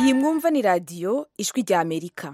iyi mwumva ni radiyo ijwi rya amerika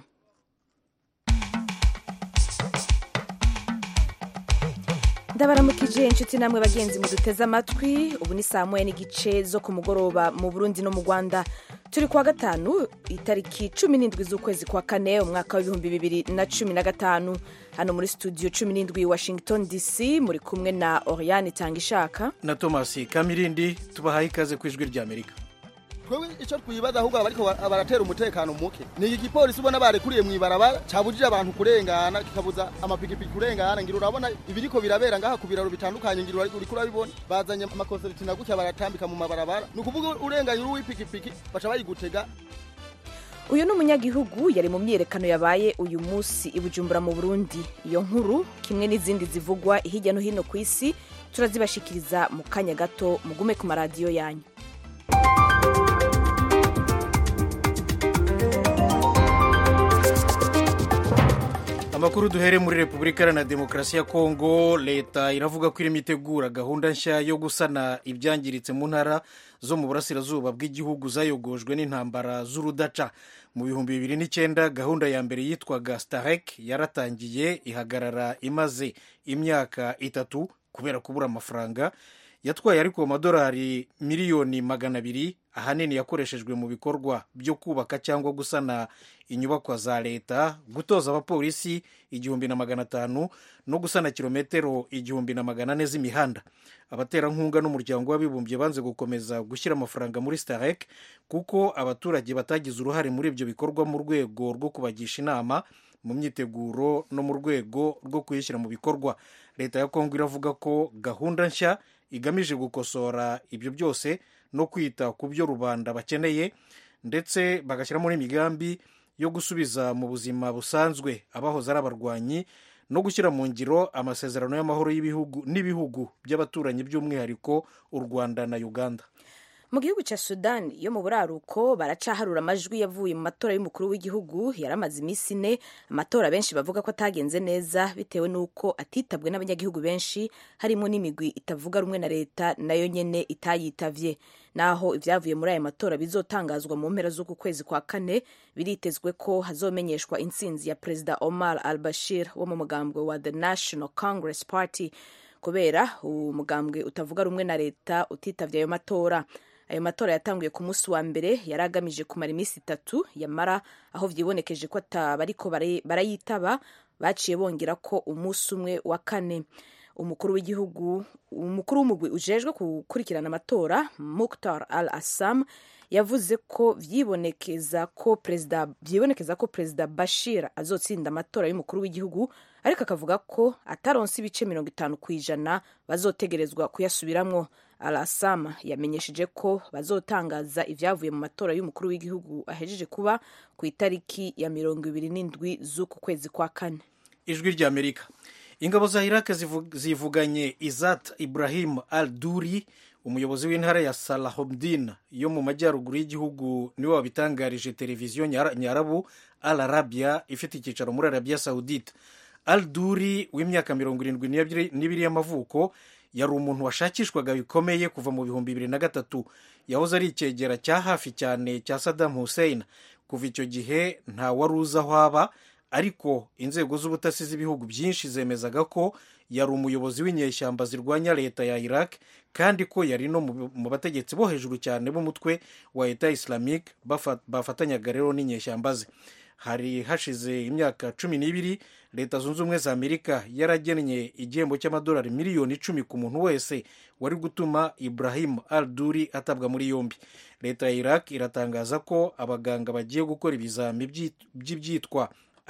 ndabaramukije inshuti namwe bagenzi muduteze amatwi ubu ni saa moya n'igice zo ku mugoroba mu burundi no mu rwanda turi kuwa gatanu itariki cumi n'indwi z'ukwezi kwa kane umwaka w'ibihumbi bibiri na cumi na gatanu hano muri studio cumi n'indwi washington dc muri kumwe na oriane itanga ishaka na thomas kamirindi tubahaye ikaze ku ijwi rya amerika twebwe icyo twibaza ahubwo abariko baratera umutekano muke ni igipolisi ubona barekuriye mw'ibarabara cabujije abantu kurengana kikabuza amapikipiki kurengana ngira urabona ibiriko birabera ngaha ku biraro bitandukanye ngira uriko urabibona bazanye amakonseriti na gutya baratambika mu mabarabara ni ukuvuga urenganye uri w'ipikipiki baca bayigutega uyu ni umunyagihugu yari mu myiyerekano yabaye uyu munsi i bujumbura mu burundi iyo nkuru kimwe n'izindi zivugwa hirya no hino ku isi turazibashikiriza mu kanya gato mugume ku maradiyo yanyu amakuru duhere muri repubulika iharanira demokarasi ya kongo leta iravuga ko irimo itegura gahunda nshya yo gusana ibyangiritse mu ntara zo mu burasirazuba bw'igihugu zayogojwe n'intambara z'urudaca mu bihumbi bibiri n'icyenda gahunda ya mbere yitwaga starek yaratangiye ihagarara imaze imyaka itatu kubera kubura amafaranga yatwaye ariko amadolari miliyoni magana abiri ahanini yakoreshejwe mu bikorwa byo kubaka cyangwa gusana inyubakwa za leta gutoza abapolisi igihumbi na magana atanu no gusana kilometero igihumbi na magana ane z'imihanda abaterankunga n'umuryango w'abibumbye banze gukomeza gushyira amafaranga muri starek kuko abaturage batagize uruhare muri ibyo bikorwa mu rwego rwo kubagisha inama mu myiteguro no mu rwego rwo kuyishyira mu bikorwa leta ya kongo iravuga ko gahunda nshya igamije gukosora ibyo byose no kwita ku byo rubanda bakeneye ndetse bagashyiramo n'imigambi yo gusubiza mu buzima busanzwe abahoze ari abarwanyi no gushyira mu ngiro amasezerano y'amahoro y'ibihugu n'ibihugu by'abaturanyi by'umwihariko u rwanda na uganda mu gihugu cya sudani yo mu buraruko baracaharura amajwi yavuye mu matora y'umukuru w'igihugu yari amaze iminsi ine amatora benshi bavuga ko atagenze neza bitewe n'uko atitabwe n'abanyagihugu benshi harimo n'imigwi itavuga rumwe na leta nayo nyene itayitavye naho ibyavuye muri aya matora bizotangazwa mu mpera z'uku kwezi kwa kane biritezwe ko hazomenyeshwa intsinzi ya perezida omar al bashir wo mu mugambwe wa the national congress party kubera umugambwe utavuga rumwe na leta utitavye ayo matora ayo matora yatanguye ku munsi wa mbere yari agamije kumara iminsi itatu yamara aho vyibonekeje ko atabariko barayitaba baciye bongera ko umunsi umwe wa kane umukuru w'igihugu umukuru w'umugwi ujejwe gukurikirana amatora muktar al assam yavuze ko vyibonekeza ko perezida vyibonekeza ko perezida bashir azotsinda amatora y'umukuru w'igihugu ariko akavuga ko ataronse ibice mirongo itanu ku ijana bazotegerezwa kuyasubiramwo alasama yamenyesheje ko bazotangaza ibyavuye mu matora y'umukuru w'igihugu ahejeje kuba ku itariki ya mirongo ibiri n'indwi z'uku kwezi kwa kane ijwi rya amerika ingabo za iraq zivuganye izat ibrahim al duri umuyobozi w'intara ya salahomdin yo mu majyaruguru y'igihugu niwe wabitangarije televiziyo nyarabu al arabia ifite icyicaro muri arabia saudite al duri w'imyaka mirongo irindwi n'ibiri y'amavuko yari umuntu washakishwaga bikomeye kuva mu bihumbi bibiri na gatatu yahoze ari icyegera cya hafi cyane cya Saddam Hussein kuva icyo gihe nta wari uzi aho aba ariko inzego z'ubutasi z'ibihugu byinshi zemezaga ko yari umuyobozi w'inyeshyamba zirwanya leta ya Iraq kandi ko yari no mu bategetsi bo hejuru cyane b'umutwe wa leta islamique bafatanyaga rero n'inyeshyamba ze hari hashize imyaka cumi n'ibiri leta zunze ubumwe za amerika yaragennye igihembo cy'amadolari miliyoni icumi ku muntu wese wari gutuma ibrahim al duri atabwa muri yombi leta ya iraq iratangaza ko abaganga bagiye gukora ibizami by'ibyitwa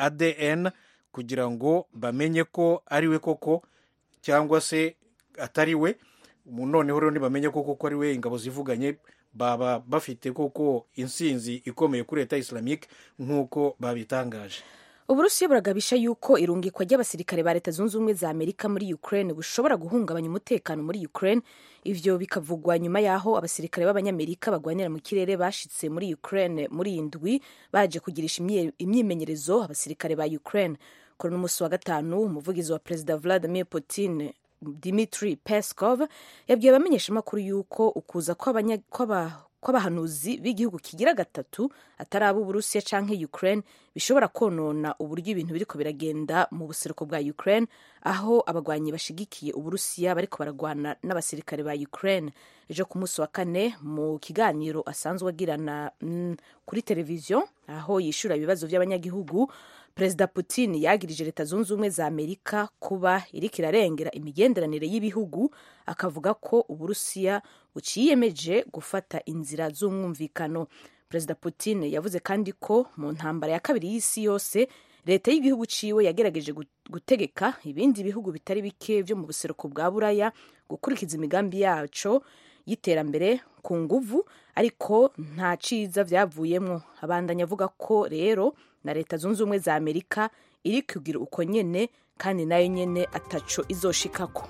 adn kugira ngo bamenye ko ari we koko cyangwa se atari we noneho rero ntibamenye ko koko ari we ingabo zivuganye baba bafite koko insinzi ikomeye kuri leta islamique nk'uko babitangaje uburusiya buragabisha yuko irungikwa ry'abasirikare ba leta zunze ubumwe za amerika muri ukraine bushobora guhungabanya umutekano muri ukraine ivyo bikavugwa nyuma y'aho abasirikare b'abanyamerika bagwanira mu kirere bashitse muri ukraine muri iyi ndwi baje kugirisha imyimenyerezo abasirikare ba ukraine kuri n'umunsi wa gatanu umuvugizi wa perezida vladimir putin dimitri peskov yabwiye abamenyeshamakuru yuko ukuza kw'aba ko abahanuzi b'igihugu kigira gatatu atari ab'uburusiya canke ukraine bishobora konona uburyo ibintu biriko biragenda mu buseruko bwa ukraine aho abagwanyi bashigikiye uburusiya bariko baragwana n'abasirikare ba ukraine ejo ku munsi wa kane mu kiganiro asanzwe agirana mm, kuri televiziyo aho yishura ibibazo by'abanyagihugu perezida putin yagirije leta zunze ubumwe za amerika kuba iriko irarengera imigenderanire y'ibihugu akavuga ko uburusiya buciyemeje gufata inzira z'umwumvikano perezida putin yavuze kandi ko mu ntambara ya kabiri y'isi yose leta y'igihugu ciwe yagerageje gutegeka ibindi bihugu bitari bike vyo mu buseruko bwa buraya gukurikiza imigambi yaco y'iterambere ku nguvu ariko nta ciza vyavuyemwo abandanya avuga ko rero na leta zunze ubumwe za amerika iri kugira uko nyene kandi nayo nyene ataco izoshikako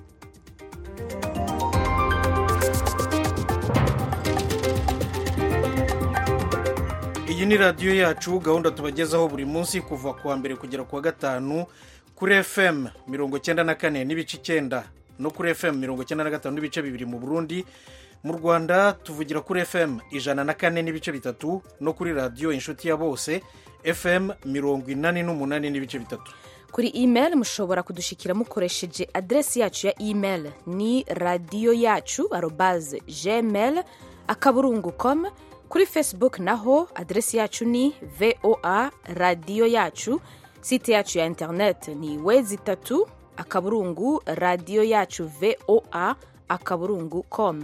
iyi ni radiyo yacu gahunda tubagezaho buri munsi kuva ku wa mbere kugera ku wa gatanu kuri fm mirongo cyenda na kane n'ibice icyenda no kuri fm mirongo cyenda na gatanu n'ibice bibiri mu burundi mu rwanda tuvugira kuri fm ijana na kane n'ibice bitatu no kuri radiyo inshuti ya bose fm mirongo inani n'umunani n'ibice bitatu kuri email mushobora kudushikira mukoresheje adresi yacu ya email ni radiyo yacu arobaze gmail akaburungu com kuri facebook naho adresi yacu ni voa radiyo yacu site yacu ya internet ni wezi itatu akaburungu radiyo yacu voa akaburungu com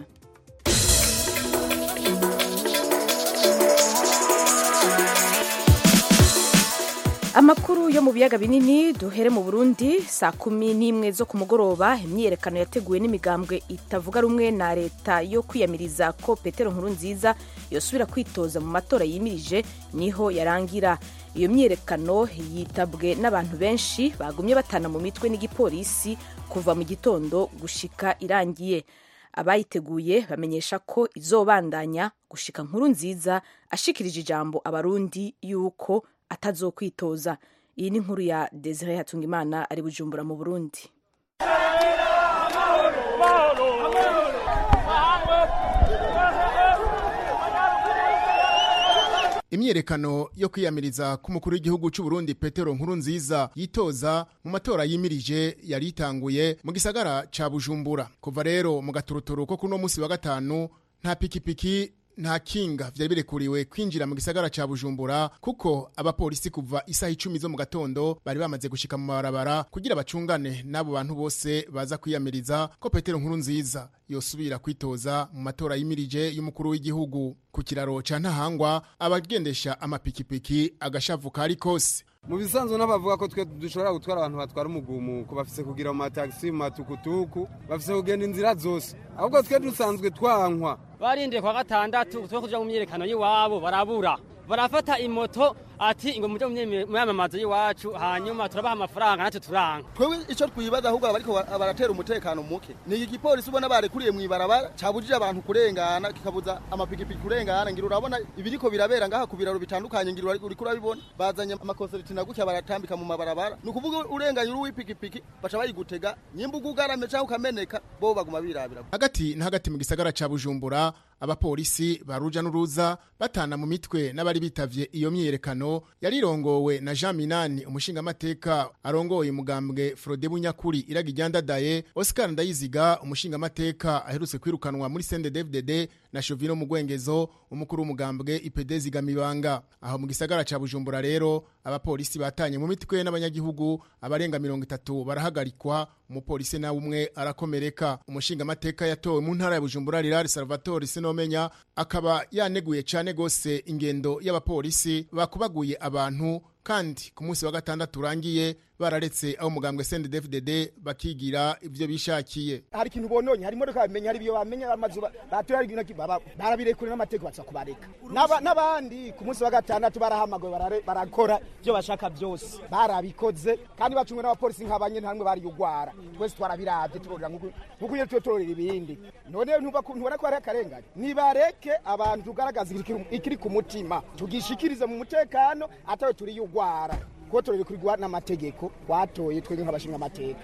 amakuru yo mu biyaga binini duhere mu burundi saa kumi n'imwe zo ku mugoroba imyiyerekano yateguwe n'imigambwe itavuga rumwe na leta yo kwiyamiriza ko petero nkuru nziza yosubira kwitoza mu matora yimirije niho yarangira iyo myiyerekano yitabwe n'abantu benshi bagumye batana mu mitwe n'igipolisi kuva mu gitondo gushika irangiye abayiteguye bamenyesha ko izobandanya gushika nkuru nziza ashikirije ijambo abarundi yuko atazokwitoza iyi ni inkuru ya desire hatungimana ari bujumbura mu burundi imyiyerekano yo kwiyamiriza k'umukuru w'igihugu cy'u Burundi Petero Nkurunziza yitoza mu matora yimirije yari itanguye mu gisagara ca Bujumbura kuva rero mu gaturuturu ko kuno munsi wa gatanu nta pikipiki nta kinga vyari birekuriwe kwinjira mu gisagara ca Bujumbura kuko abapolisi kuva isaha icumi zo mu gatondo bari bamaze gushika mu mabarabara kugira bacungane n'abo bantu bose baza kwiyamiriza ko Petero Nkurunziza yosubira kwitoza mu matora yimirije y'umukuru w'igihugu ku kiraro ca Ntahangwa abagendesha amapikipiki agashavu kari kose mu bisanzwe n'abavuga ko twe dushobora gutwara abantu batwara umugumuko bafise kugira mu matagisi mu matukutuku bafise kugenda inzira zose ahubwo twe dusanzwe twankwa barindiye kwa gatandatu twe kuja mu myerekano y'iwabo barabura barafata imoto ati ngo muje mu myamamazo y'iwacu hanyuma turabaha amafaranga natwe turanka twebwe ico twibaza ahubwo bariko baratera umutekano muke ni iki gipolisi ubona barekuriye mw'ibarabara cabujije abantu kurengana kikabuza amapikipiki kurengana ngira urabona ibiriko birabera ngaha ku biraro bitandukanye ngira uriko urabibona bazanye amakonseriti na gutya baratambika mu mabarabara ni ukuvuga urenganye uri w'ipikipiki baca bayigutega nyimba ugugarame canke ukameneka bo baguma birabira hagati na hagati mu gisagara ca Bujumbura abapolisi baruja n'uruza batana mu mitwe n'abari bitavye iyo myiyerekano yarirongowe na Jean Minani umushingamateka arongoye umugambwe Frode Bunyakuri iraga iryandadaye Oscar Ndayiziga umushingamateka aherutse kwirukanwa muri CNDD-FDD na Chovino Mugwengezo umukuru w'umugambwe IPD Zigamibanga aho mu gisagara ca Bujumbura rero abapolisi batanye mu mitwe n'abanyagihugu abarenga mirongo itatu barahagarikwa umupolisi nawe umwe arakomereka umushingamateka yatowe mu ntara ya Bujumbura Rirari Salvatore Sinomenya akaba yaneguye cane gose ingendo y'abapolisi bakubaguye abantu kandi ku munsi wa gatandatu urangiye bararetse aho umugambwe CNDD-FDD bakigira ivyo bishakiye hari ikintu bononye hari imodoka bamenya hari ibyo bamenya amazu batura ibintu barabirekure n'amategeko baza kubareka n'abandi ku munsi wa gatandatu barahamagawe barakora ibyo bashaka byose barabikoze kandi bacungwe n'abapolisi nk'abanye ntamwe bari ugwara twese twarabiravye turorera nk'uko iyo tuyo turorera ibindi none ntubona ko hari akarengane nibareke abantu tugaragaza ikiri ku mutima tugishikirize mu mutekano atawe turi ugwara kuko turabikurirwa n'amategeko watoye twebwe nk'abashinga amateka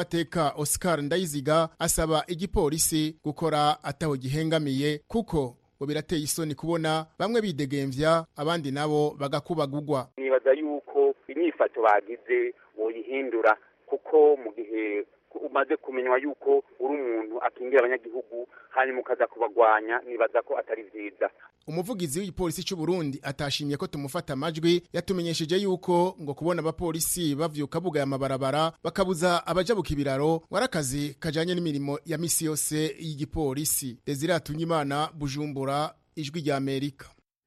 n'umushingamateka Oscar Ndayiziga asaba igipolisi gukora ataho gihengamiye kuko ngo birateye isoni kubona bamwe bidegemvya abandi nabo bagakubagurwa nibaza yuko inyifato bagize woyihindura kuko mu gihe umaze kumenywa yuko uri umuntu akingira abanyagihugu hanyuma ukaza kubagwanya nibaza ko atari vyiza umuvugizi w'igipolisi cy'u Burundi atashimye ko tumufata amajwi yatumenyesheje yuko ngo kubona abapolisi bavyuka bugaye amabarabara bakabuza abajabuka ibiraro warakazi kajanye n'imirimo ya misi yose y'igipolisi Desire Atunyimana Bujumbura ijwi rya Amerika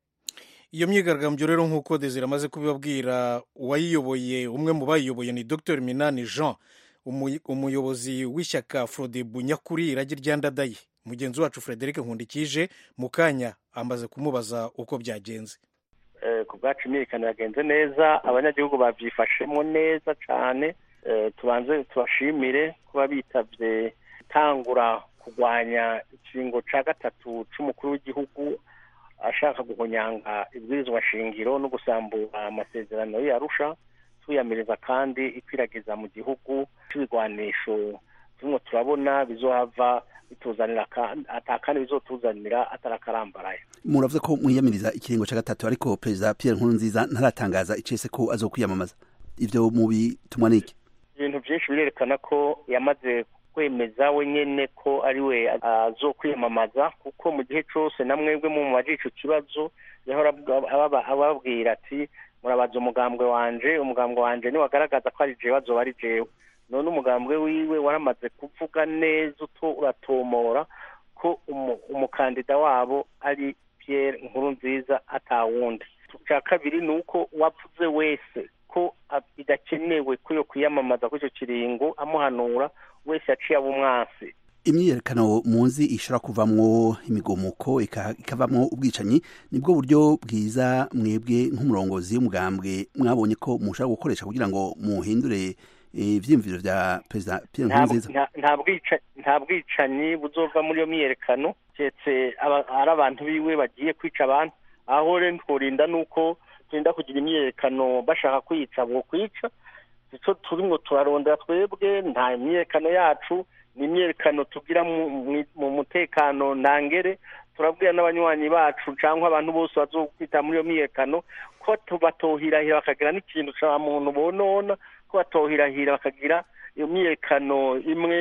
iyo myigaragambyo rero nk'uko desire amaze kubibabwira uwayiyoboye umwe mu bayiyoboye ni dr minani jean umuyobozi w'ishyaka frodebu nyakuri iragi ryandadaye mugenzi wacu frederic nkundikije mu kanya amaze kumubaza uko byagenze ku bwacu imyiyerekano yagenze neza abanyagihugu babyifashemo neza cyane tubanze tubashimire kuba bitabye gutangura kurwanya ikiringo cya gatatu cy'umukuru w'igihugu ashaka guhonyanga ibwirizwa shingiro no gusambura amasezerano yarusha tuyamiriza kandi ikwiragiza mu gihugu cy'ibigwanisho turimo turabona bizohava bituzanira atakandi bizotuzanira atarakarambaraye muravuze ko mwiyamiriza ikiringo cya gatatu ariko perezida Pierre Nkurunziza ntaratangaza icese ko azokwiyamamaza ivyo mu bitumwa niki ibintu byinshi birerekana ko yamaze kwemeza wenyene ko ari we azokwiyamamaza kuko mu gihe cyose na mwebwe mu maji ico kibazo yahora ababwira ati murabaza umugambwe wanje umugambwe wanje niwagaragaza ko ari jewe azoba ari jewe none umugambwe wiwe waramaze kuvuga neza uto uratomora ko umukandida wabo ari Pierre Nkurunziza atawundi cya kabiri ni uko wavuze wese ko bidakenewe ko yo kwiyamamaza kuri icyo kiringo amuhanura wese yaciye aba umwansi imyiyerekano muzi ishobora kuvamwo imigomuko ikavamwo ubwicanyi nibwo buryo bwiza mwebwe nk'umurongozi w'umugambwe mwabonye ko mushobora gukoresha kugira ngo muhindure ivyiyumviro vya perezida Pierre Nkurunziza nta bwicanyi buzova muri iyo myiyerekano keretse ari abantu biwe bagiye kwica abantu aho rero tworinda nuko turinda kugira imyiyerekano bashaka kwica bo kwica ico turimwo turarondera twebwe nta imyiyerekano yacu ni imyiyerekano tugira mu mutekano ntangere turabwira n'abanywanyi bacu cyangwa abantu bose bazokwita muri iyo myiyerekano ko batohirahira bakagira n'ikintu cya muntu bonona ko batohirahira bakagira iyo myiyerekano imwe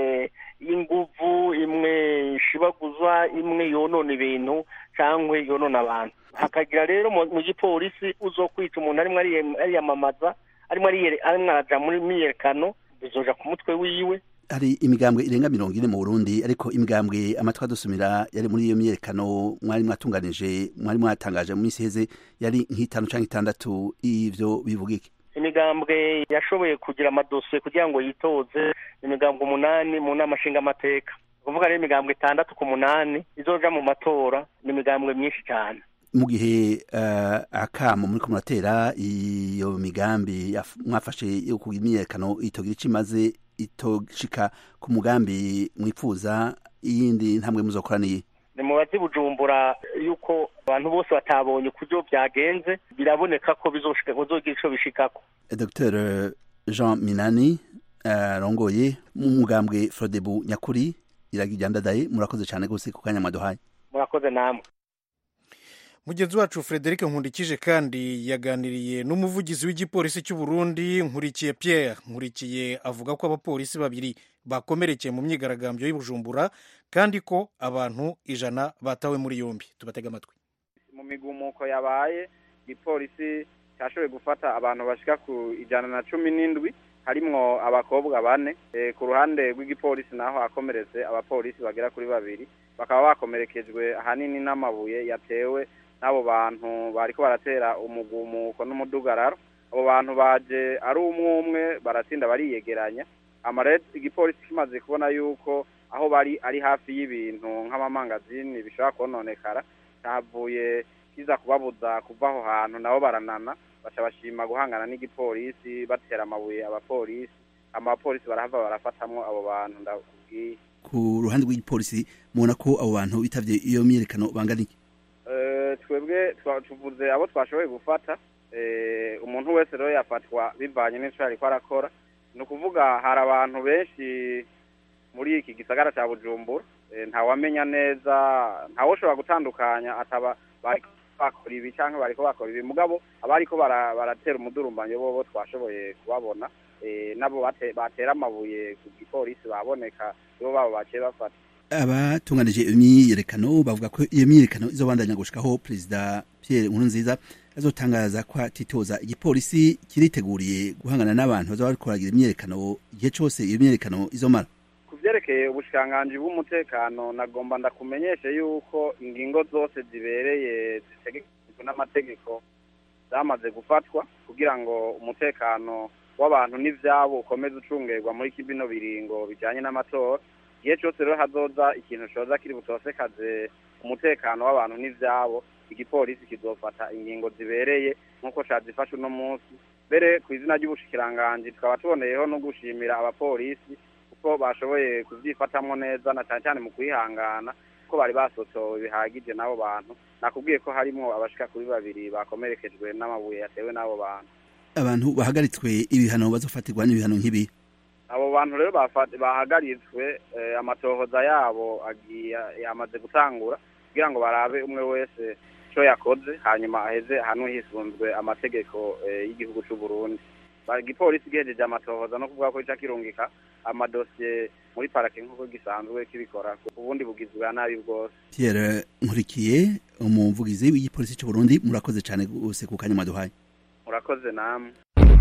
y'inguvu imwe ishibaguzwa imwe yonona ibintu cyangwa yonona abantu hakagira rero mu gipolisi uzokwica umuntu arimo ariyamamaza arimo araja muri myiyerekano bizoja ku mutwe wiwe hari imigambwe irenga mirongo ine mu Burundi ariko imigambwe amatwi adusumira yari muri iyo myiyerekano mwari mwatunganije mwari mwatangaje mu minsi iheze yari nk'itanu cyangwa itandatu ivyo bivuga iki imigambwe yashoboye kugira amadosiye kugira ngo yitoze imigambwe umunani mu nama nshingamateka kuvuga rero imigambwe itandatu ku munani izoja mu matora ni imigambwe myinshi cyane mu gihe uh, akamo muri ko muratera iyo migambi mwafashe yo kugira imyiyerekano itogira ico imaze itoshika ku mugambi mwifuza iyindi ntambwe muzokoraniye ni mubazi bujumbura yuko abantu bose batabonye ukuryo byagenze biraboneka ko bizogira ico bishikako dr jean minani arongoye uh, mu mugambwe frodebu nyakuri iragijyandadaye murakoze cyane rwose ku kanya mwaduhaye murakoze namwe mugenzi wacu frederic nkundikije kandi yaganiriye n'umuvugizi w'igipolisi cy'u Burundi nkurikiye pierre nkurikiye avuga ko abapolisi babiri bakomerekeye mu myigaragambyo y'ubujumbura kandi ko abantu ijana batawe muri yombi tubatega amatwi mu migumuko yabaye igipolisi cyashoboye gufata abantu bashika ku ijana na cumi n'indwi harimwo abakobwa bane ku ruhande rw'igipolisi naho hakomeretse abapolisi bagera kuri babiri bakaba bakomerekejwe ahanini n'amabuye yatewe n'abo bantu bariko baratera umugumuko n'umudugararo abo bantu baje ari umwe umwe baratinda bariyegeranya amaret igipolisi kimaze kubona yuko aho bari ari hafi y'ibintu nk'amamangazini bishobora kononekara cyavuye kiza kubabuza kuva aho hantu nabo baranana baca bashima guhangana n'igipolisi batera amabuye abapolisi amapolisi barahava barafatamwo abo bantu ndakubwiye ku ruhande rw'igipolisi mubona ko abo bantu bitavye iyo myiyerekano bangana iki twebwe tuvuze abo twashoboye gufata umuntu wese rero yafatwa bivanye n'icyo ariko arakora ni ukuvuga hari abantu benshi muri iki gisagara cya bujumbura eh, ntawamenya neza ntawoshobora gutandukanya ataba bariko bakora ibi canke bariko bakora ibi mugabo abariko bara- baratera umudurumbanyo bobo twashoboye kubabona eh, nabo bate- batera amabuye ku gipolisi baboneka nibo babo baciye bafata abatunganije iyo myiyerekano bavuga ko iyo myiyerekano izobandanya gushikaho perezida Pierre Nkurunziza azotangaza ko atitoza igipolisi kiriteguriye guhangana n'abantu bazoba bariko baragira imyiyerekano igihe cose iyo myiyerekano izomara ku vyerekeye ubushikiranganji bw'umutekano nagomba ndakumenyeshe yuko ingingo zose zibereye zitegekanyijwe n'amategeko zamaze gufatwa kugira ngo umutekano w'abantu n'ivyabo ukomeze ucungerwa muri kibino biringo bijanye n'amatora igihe cose rero hazoza ikintu coza kiri butosekaze umutekano w'abantu n'ivyabo igipolisi kizofata ingingo zibereye nk'uko cazifashe uno munsi mbere ku izina ry'ubushikiranganji tukaba tuboneyeho no gushimira abapolisi kuko bashoboye kuvyifatamwo neza na cane cane mu kwihangana ko bari basotowe bihagije n'abo bantu nakubwiye ko harimwo abashika kuri babiri bakomerekejwe n'amabuye yatewe n'abo bantu abantu bahagaritswe ibihano bazofatirwa n'ibihano nk'ibi abo bantu rero bafa- bahagaritswe eh, amatohoza yabo agiye yamaze gutangura kugira ngo barabe umwe wese ico yakoze hanyuma aheze hano hisunzwe amategeko eh, y'igihugu c'u Burundi Ba- igipolisi gihejeje amatohoza no kuvuga ko ica kirungika amadosiye muri parake nk'uko gisanzwe kibikora ubundi bugizwe bwa nabi bwose Pierre Nkurikiye umuvugizi w'igipolisi cy'u Burundi murakoze cyane gose ku kanya mwaduhaye murakoze namwe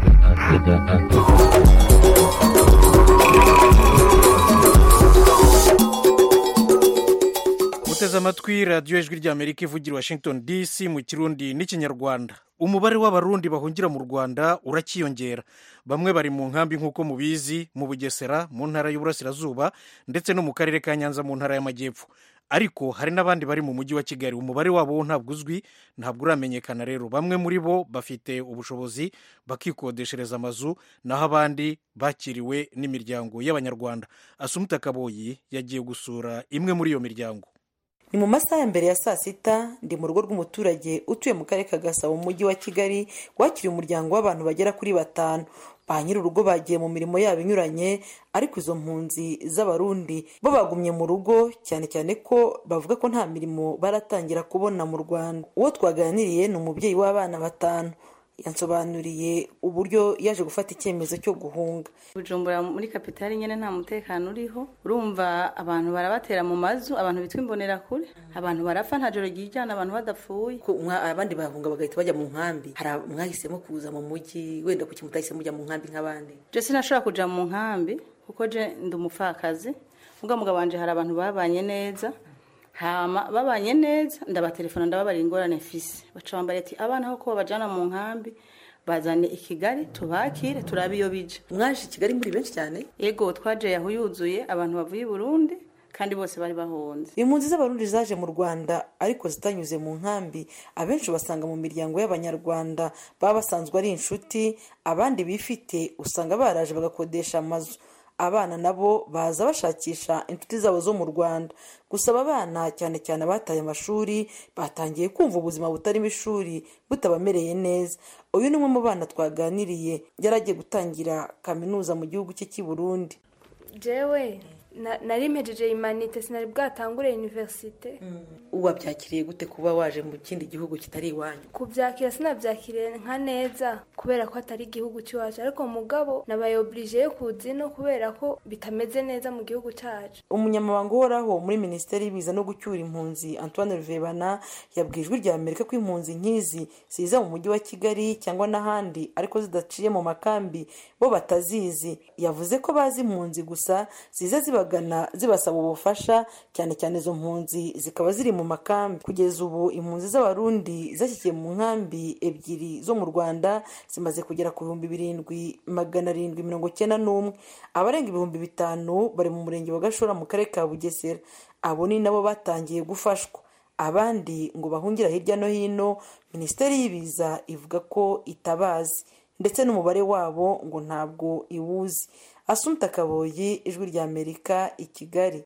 muteze amatwi radiyo ijwi ry'amerika ivugira i washington dc mu kirundi n'ikinyarwanda umubare w'abarundi bahungira mu rwanda urakiyongera bamwe bari mu nkambi nk'uko mubizi mu bugesera mu ntara y'uburasirazuba ndetse no mu karere ka nyanza mu ntara y'amajyepfo ariko hari n'abandi bari mu mujyi wa kigali umubare wabo wo ntabwo uzwi ntabwo uramenyekana rero bamwe muri bo bafite ubushobozi bakikodeshereza amazu naho abandi bakiriwe n'imiryango y'abanyarwanda asumuta kaboyi yagiye gusura imwe muri iyo miryango ni mu masaha ya mbere ya saa sita ndi mu rugo rw'umuturage utuye mu karere ka gasabo mu mujyi wa kigali wakiriye umuryango w'abantu bagera kuri batanu ba nyir'urugo bagiye mu mirimo yabo inyuranye ariko izo mpunzi z'abarundi bo bagumye mu rugo cyane cyane ko bavuga ko nta mirimo baratangira kubona mu rwanda uwo twaganiriye ni umubyeyi w'abana batanu yansobanuriye uburyo yaje gufata icyemezo cyo guhunga bujumbura muri kapitali nyine nta mutekano uriho urumva abantu barabatera mu mazu abantu bitwa imbonerakure abantu barapfa nta joro ryijyana abantu badapfuye abandi bahunga bagahita bajya mu nkambi hari mwahisemo kuza mu mujyi wenda kuki mutahisemo mujya mu nkambi nk'abandi je sinashobora kuja mu nkambi kuko je ndi umupfakazi ubwo mugabo wanje hari abantu babanye neza hama babanye neza ndabatelefona ndababarira ingorane mfise baca bambara ati abana aho ko babajana mu nkambi bazane i kigali tubakire turabe iyo bija mwaje i kigali muri benshi cyane yego twaje yaho yuzuye abantu bavuye i burundi kandi bose bari bahunze impunzi z'abarundi zaje mu rwanda ariko zitanyuze mu nkambi abenshi basanga mu miryango y'abanyarwanda baba basanzwe ari inshuti abandi bifite usanga baraje bagakodesha amazu abana nabo baza bashakisha inshuti zabo zo mu rwanda gusaba abana cyane cyane abataye amashuri batangiye kumva ubuzima butarimo ishuri butabamereye neza uyu ni umwe mu bana twaganiriye yari agiye gutangira kaminuza mu gihugu cye cy'i burundi jewe nari mpejeje imanite sinari bwatangure universite wabyakiriye gute kuba waje mu kindi gihugu kitari iwanyu kubyakira sinabyakiriye nka neza kubera ko atari igihugu cy'iwacu ariko mugabo nabaye oblige yo kuza ino kubera ko bitameze neza mu gihugu cyacu umunyamabanga uhoraho muri minisiteri y'ibiza no gucyura impunzi antoine ruvebana yabwiye ijwi rya amerika ko impunzi nk'izi ziza mu mujyi wa kigali cyangwa n'ahandi ariko zidaciye mu makambi bo batazizi yavuze ko bazi impunzi gusa ziza zibagana zibasaba ubufasha cyane cyane izo mpunzi zikaba ziri mu makambi kugeza ubu impunzi z'abarundi zashyikiye mu nkambi ebyiri zo mu rwanda zimaze kugera ku bihumbi birindwi magana arindwi mirongo icyenda n'umwe abarenga ibihumbi bitanu bari mu murenge wa gashora mu karere ka bugesera abo ni nabo batangiye gufashwa abandi ngo bahungira hirya no hino minisiteri y'ibiza ivuga ko itabazi ndetse n'umubare wabo ngo ntabwo iwuzi asumta kaboyi ijwi rya amerika i kigali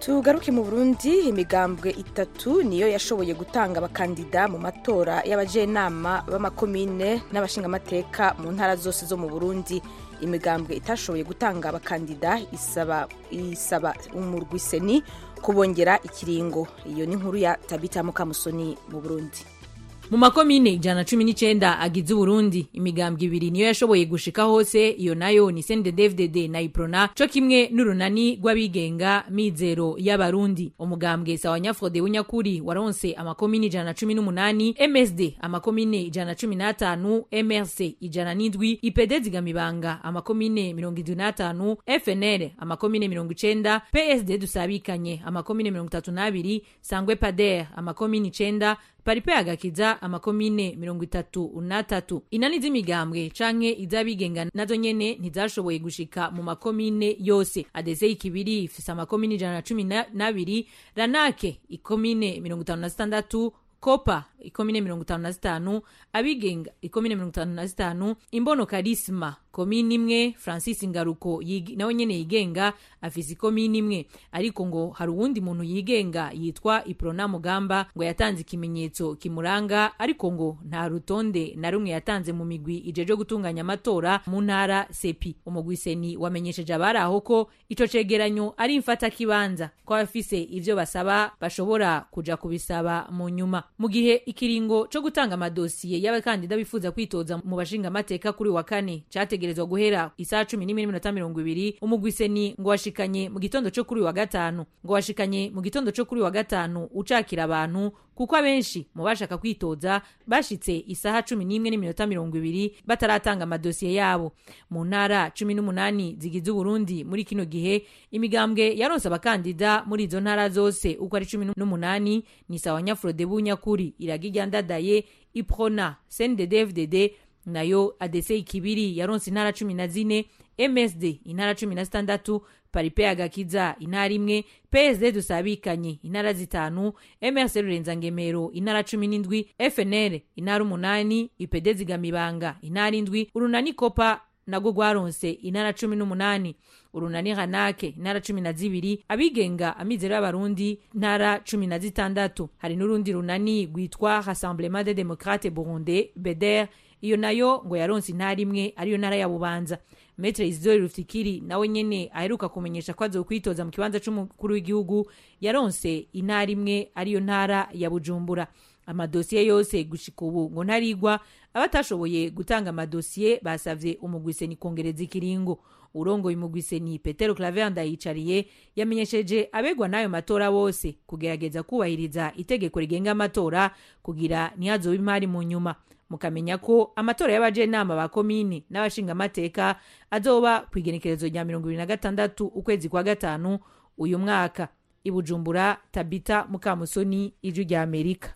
tugaruke mu burundi imigambwe itatu niyo yashoboye gutanga abakandida mu matora y'abajenama b'amakomine n'abashingamateka mu ntara zose zo mu burundi imigambwe itashoboye gutanga abakandida isaba isaba umurwiseni kubongera ikiringo iyo ni inkuru ya tabita mukamusoni mu burundi mu makomine ijana cumi n'icenda agize uburundi imigambwe ibiri niyo yashoboye gushika hose iyo nayo ni sndfdd na iprona co kimwe n'urunani rw'abigenga mizero y'abarundi umugambwe sawa nyafrode w'inyakuri waronse amakomine ijana cumi n'umunani msd amakomine ijana cumi n'atanu mrc ijana n'indwi ipd zigamibanga amakomine mirongo indwi n'atanu fnl amakomine mirongo icenda psd dusabikanye amakomine mirongo itatu n'abiri sangwe pader amakomine icenda paripe agakiza amakomine mirongo itatu n'atatu inani z'imigambwe canke iz'abigenga nazo nyene ntizashoboye gushika mu makomine yose adese ikibiri ifise amakomine ijana na cumi n'abiri ranake ikomine mirongo itanu na zitandatu kopa ikomine mirongo itanu na zitanu abigenga ikomine mirongo itanu na zitanu imbono karisma komini imwe francis ngaruko nawe nyene yigenga afise ikomini imwe ariko ngo hari uwundi muntu yigenga yitwa iprona mugamba ngo yatanze ikimenyetso kimuranga ariko ngo nta rutonde na rumwe yatanze mu migwi ijeje gutunganya amatora mu ntara sepi umugwiseni wamenyesheje abari aho ko ico cegeranyo ari mfata kibanza ko abafise ivyo basaba bashobora kuja kubisaba mu nyuma mu gihe ikiringo co gutanga amadosiye y'abakandida bifuza kwitoza mu bashingamateka kuri wa kane categerezwa guhera isaha cumi n'imwe n'iminota mirongo ibiri umugwiseni ngo washikanye mu gitondo co kuri wa gatanu ngo washikanye mu gitondo co kuri wa gatanu ucakira abantu kuko abenshi mu bashaka kwitoza bashitse isaha cumi n'imwe n'iminota mirongo ibiri bataratanga amadosiye yabo mu ntara cumi n'umunani zigize uburundi muri kino gihe imigambwe yaronse abakandida muri izo ntara zose uko ari cumi n'umunani ni sawa nyafurode bunyakuri iraga iryandadaye iprona cnddfdd nayo adese ikibiri yaronse intara cumi na zine msd intara cumi na zitandatu paripe agakiza intara imwe psd dusabikanye intara zitanu mrc rurenza-ngemero intara cumi n'indwi fnl intara umunani ipd zigamibanga intara indwi urunani kopa nagwo rwaronse intara cumi n'umunani urunani hanake intara cumi na zibiri abigenga amizero y'abarundi intara cumi na zitandatu hari n'urundi runani rwitwa rassemblement de democrate burundais beder iyo nayo ngo yaronse intara imwe ariyo ntara ya bubanza metre isidori rufikiri nawe nyene aheruka kumenyesha ko azokwitoza mu kibanza c'umukuru w'igihugu yaronse intara imwe ariyo ntara ya bujumbura amadosiye yose gushika ubu ngo ntarigwa abatashoboye gutanga amadosiye basavye umugwiseni kongereza ikiringo urongoye umugwiseni petero claver ndayicariye yamenyesheje abegwa n'ayo matora bose kugerageza kubahiriza itegeko rigenga amatora kugira ntihazobe imari mu nyuma mukamenya ko amatora y'abajenama ba komini n'abashingamateka azoba ku igenekerezo rya mirongo ibiri na gatandatu ukwezi kwa gatanu uyu mwaka ibujumbura tabita mukamusoni ijwi rya amerika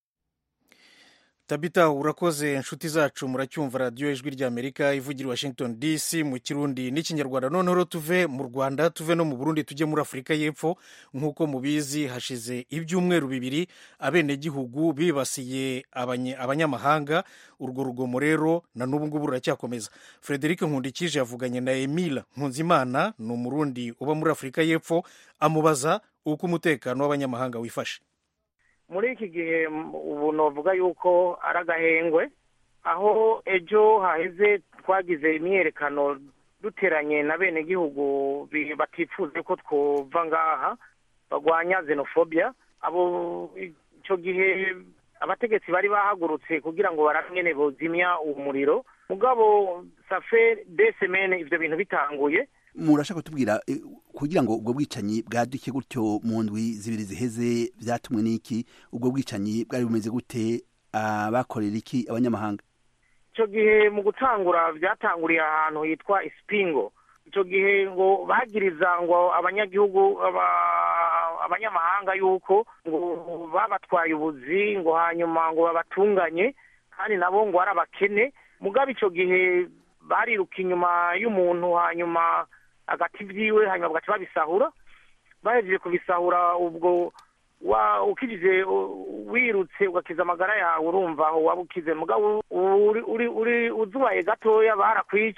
tabita urakoze inshuti zacu muracyumva radiyo ijwi rya amerika ivugira washington dc mu kirundi n'ikinyarwanda noneho tuve mu rwanda tuve no mu burundi tujye muri afurika y'epfo nk'uko mubizi hashize ibyumweru bibiri abenegihugu bibasiye abanyamahanga urwo rugomo rero na n'ubu ngubu ruracyakomeza frederic nkundikije yavuganye na emile nkunzimana ni umurundi uba muri afurika y'epfo amubaza uko umutekano w'abanyamahanga wifashe muri iki gihe ubu navuga yuko ari agahengwe aho ejo haheze twagize imyiyerekano duteranye na bene gihugu batifuze ko twova ngaha barwanya xenophobia abo icyo gihe abategetsi bari bahagurutse kugira ngo baramenye bozimya uwo muriro mugabo safe de semene ibyo bintu bitanguye murashaka kutubwira kugira ngo ubwo bwicanyi bwaduke gutyo mu ndwi zibiri ziheze byatumwe n'iki ubwo bwicanyi bwari bumeze gute abakorera iki abanyamahanga icyo gihe mu gutangura byatanguriye ahantu hitwa isipingo icyo gihe ngo bagiriza ngo abanyagihugu abanyamahanga yuko ngo babatwaye ubuzi ngo hanyuma ngo babatunganye kandi nabo ngo ari abakene mugabo icyo gihe bariruka inyuma y'umuntu hanyuma agati byiwe hanyuma bagaca babisahura bahejeje kubisahura ubwo ukijije wirutse ugakiza amagara yawe urumva aho waba ukize mugabo uri uzubaye gatoya barakwica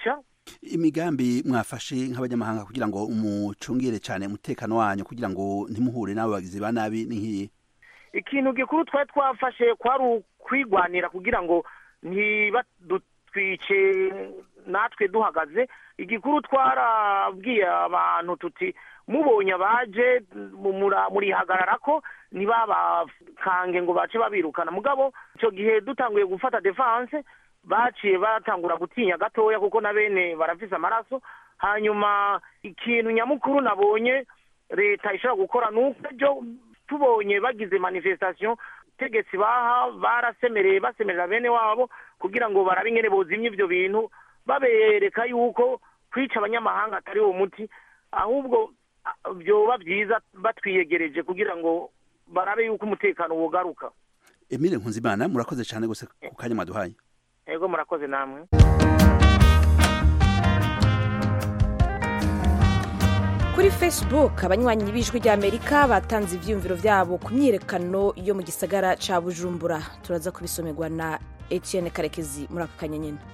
imigambi mwafashe nk'abanyamahanga kugira ngo umucungire cyane umutekano wanyu kugira ngo ntimuhure n'abo bagizi ba nabi ni nk'iyi ikintu gikuru twari twafashe kwari ukwigwanira kugira ngo ntibadutwice natwe duhagaze igikuru twarabwiye abantu tuti mubonye abaje murihagarara ko ntibabakange ngo bace babirukana mugabo icyo gihe dutanguye gufata defanse baciye batangura gutinya gatoya kuko na bene barafise amaraso hanyuma ikintu nyamukuru nabonye leta ishobora gukora ni uko ejo tubonye bagize manifestation tegetsi baha barasemereye basemerera bene wabo kugira ngo barabe ingene bozimya ivyo bintu babereka yuko kwica abanyamahanga atari uwo muti ahubwo byoba byiza batwiyegereje kugira ngo barabe yuko umutekano wogaruka emile nkunzimana murakoze cyane gose ku kanya mwaduhaye ego murakoze namwe kuri facebook abanywanyi b'ijwi ry'amerika batanze ivyiyumviro vyabo ku myiyerekano yo mu gisagara ca bujumbura turaza kubisomerwa na etienne karekezi muri aka kanya nyene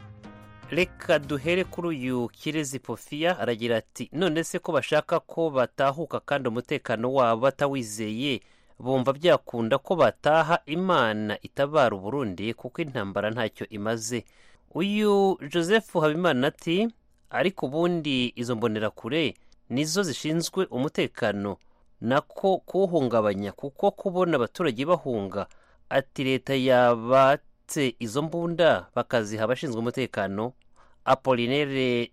reka duhere kuri uyu kirezi pofiya aragira ati none se ko bashaka ko batahuka kandi umutekano wabo batawizeye bumva byakunda ko bataha imana itabara uburundi kuko intambara ntacyo imaze uyu joseph habimana ati ariko ubundi izo mbonerakure nizo zishinzwe umutekano nako kuwuhungabanya kuko kubona abaturage bahunga ati leta yabatse izo mbunda bakaziha abashinzwe umutekano apolinere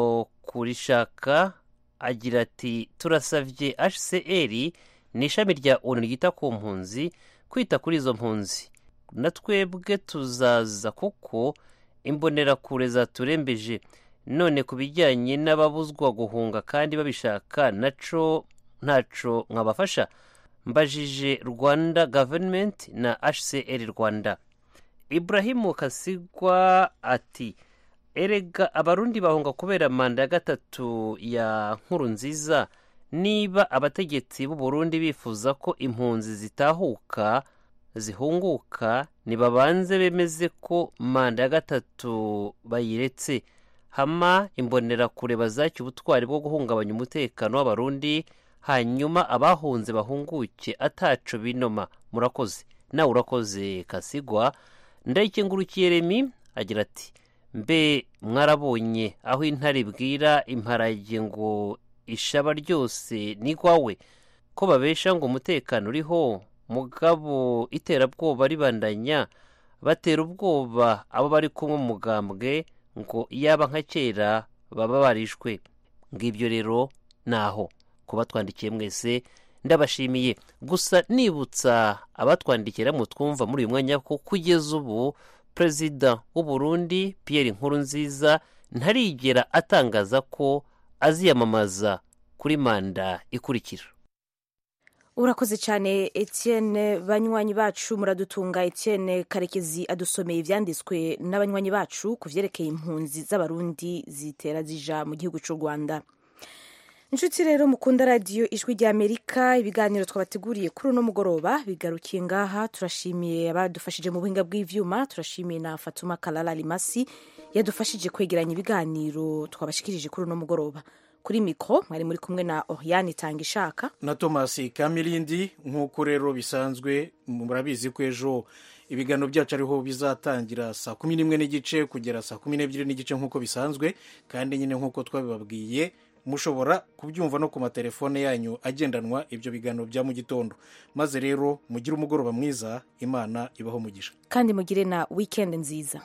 nzokurishaka agira ati turasavye hcr ni ishami rya onu ryita ku mpunzi kwita kuri izo mpunzi na twebwe tuzaza kuko imbonerakure zaturembeje none ku bijyanye n'ababuzwa guhunga kandi babishaka naco ntaco mwabafasha mbajije rwanda gaverinimenti na hcr rwanda ibrahimu kasigwa ati erega abarundi bahunga kubera manda ya gatatu ya nkuru nziza niba abategetsi b'u Burundi bifuza ko impunzi zitahuka zihunguka nibabanze bemeze ko manda ya gatatu bayiretse hama imbonerakure bazaki ubutwari bwo guhungabanya umutekano w'abarundi hanyuma abahunze bahunguke ataco binoma murakoze nawe urakoze kasigwa ndayikengurukiye remi agira ati mbe mwarabonye aho intare ibwira imparage ngo ishaba ryose ni rwawe ko babesha ngo umutekano uriho mugabo iterabwoba ribandanya batera ubwoba abo bari kumwe mu mugambwe ngo yaba nka kera baba barishwe ngibyo rero naho kuba twandikiye mwese ndabashimiye gusa nibutsa abatwandikira mu twumva muri uyu mwanya ko kugeza ubu perezida w'u Burundi Pierre Nkurunziza ntarigera atangaza ko aziyamamaza kuri manda ikurikira urakoze cyane etienne banywanyi bacu muradutunga etienne karekezi adusomeye ibyanditswe n'abanywanyi bacu ku byerekeye impunzi z'abarundi zitera zija mu gihugu cy'u rwanda inshuti rero mukunda radiyo ijwi ry'amerika ibiganiro twabateguriye kuri uno mugoroba bigarukiye ngaha turashimiye abadufashije mu buhinga bw'ivyuma turashimiye na fatuma kalala limasi yadufashije kwegeranya ibiganiro twabashikirije kuri uno mugoroba kuri mikoro mwari muri kumwe na oriane itanga ishaka na tomasi kamirindi nk'uko rero bisanzwe murabizi ko ejo ibiganiro byacu ariho bizatangira saa kumi n'imwe n'igice kugera saa kumi n'ebyiri n'igice nk'uko bisanzwe kandi nyine nk'uko twabibabwiye mushobora kubyumva no ku matelefone yanyu agendanwa ibyo biganiro bya mu gitondo maze rero mugire umugoroba mwiza imana ibaho mugisha kandi mugire na wikendi nziza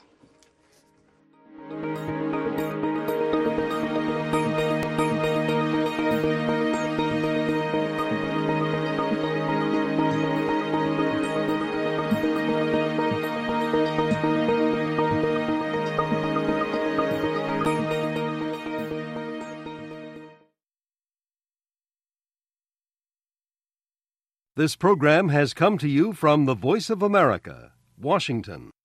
This program has come to you from the Voice of America, Washington.